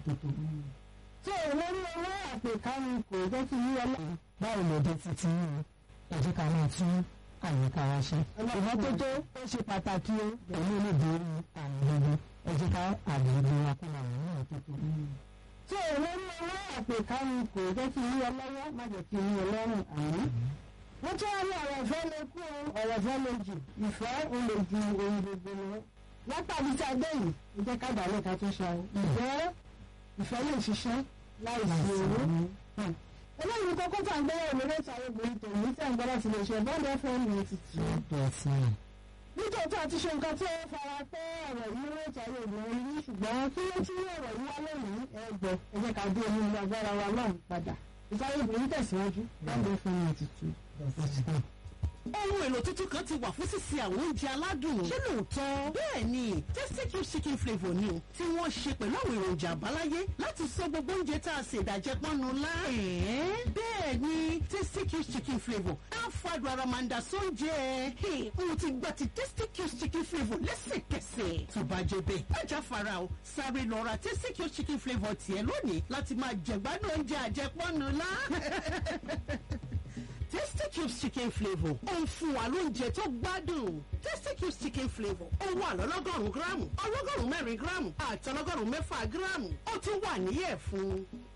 tuntun. tí olórí owó àpèkánu kò jẹ́ kí yí ọlá. báwo ló dé títí yìí ẹ jẹ́ ká máa tún àyíká wa ṣe. ìmọ́tótó ó ṣe pàtàkì o pẹ̀lú olóògbé àrùn gbogbo ẹ jẹ́ ká àgbègbè wa kó máa wà ní ìtótó. tí olórí owó àpèkánu kò jẹ́ kí yí ọlọ́wọ́ má jẹ́ kí yí ọlọ́run àmì wọ́n tún wá ní ọ̀rọ̀ ìfẹ́ lè kú ọ̀rọ̀ ìfẹ́ lè jù ìfẹ́ ń lè ju ohun gbogbo lọ. látàbí tí a dé yìí ẹ jẹ́ ká dàlẹ́ ká tó ṣe àwọn ìfẹ́ ìfẹ́ lè ṣiṣẹ́ láì sí owó. eléyìí kókó tá à ń gbẹ́rẹ́ ìlú lẹ́tà obìnrin tòun tí à ń gbẹ́rẹ́ ti lè ṣe bọ́ọ̀lù fm ninety two. nítòótọ́ àti ṣe nǹkan tí ó fara pẹ́ ọ̀rọ̀ yìí lẹ́tà obìnrin ní ṣùgbọ́n kí ló tún ọ̀rọ̀ yìí wá lónìí ẹgbẹ́ ẹ jẹ́ ká dé omi agbára wa náà padà ìsáré obìnrin tẹ̀síwájú bọ́ọ̀lù fm ninety two ohun èlò tuntun kan ti wà fún sísè àwọn oúnjẹ aládùn. ṣé lóòótọ́? bẹ́ẹ̀ ni tasty cube chicken flavour ni o tí wọ́n ṣe pẹ̀lú àwọn èròjà àbáláyé láti sọ gbogbo oúnjẹ tá a ṣe ìdàjẹ́ pọ́nnu lá. bẹ́ẹ̀ ni tasty cube chicken flavour á fàdùn ara máa ń da sóúnjẹ. mo ti gba ti tasty cube chicken flavour lẹ́sẹ̀kẹsẹ̀. tó bá jẹ bẹ́ẹ̀ ajá fara o sáré lọ ra tasty cube chicken flavour tiẹ̀ lónìí láti máa jẹ̀gbádùn oúnjẹ àjẹpọ́nnu lá. Tasty Cubes chicken flavour ó ń fún wa lóúnjẹ tó gbádùn. Tasty Cubes chicken flavour ó wà lọ́lọ́gọ́rùn-ún gíráàmù ọlọ́gọ́rùn-ún mẹ́rin gíráàmù àti ọlọ́gọ́rùn-ún mẹ́fà gíráàmù ó tún wà níyẹ̀ fún.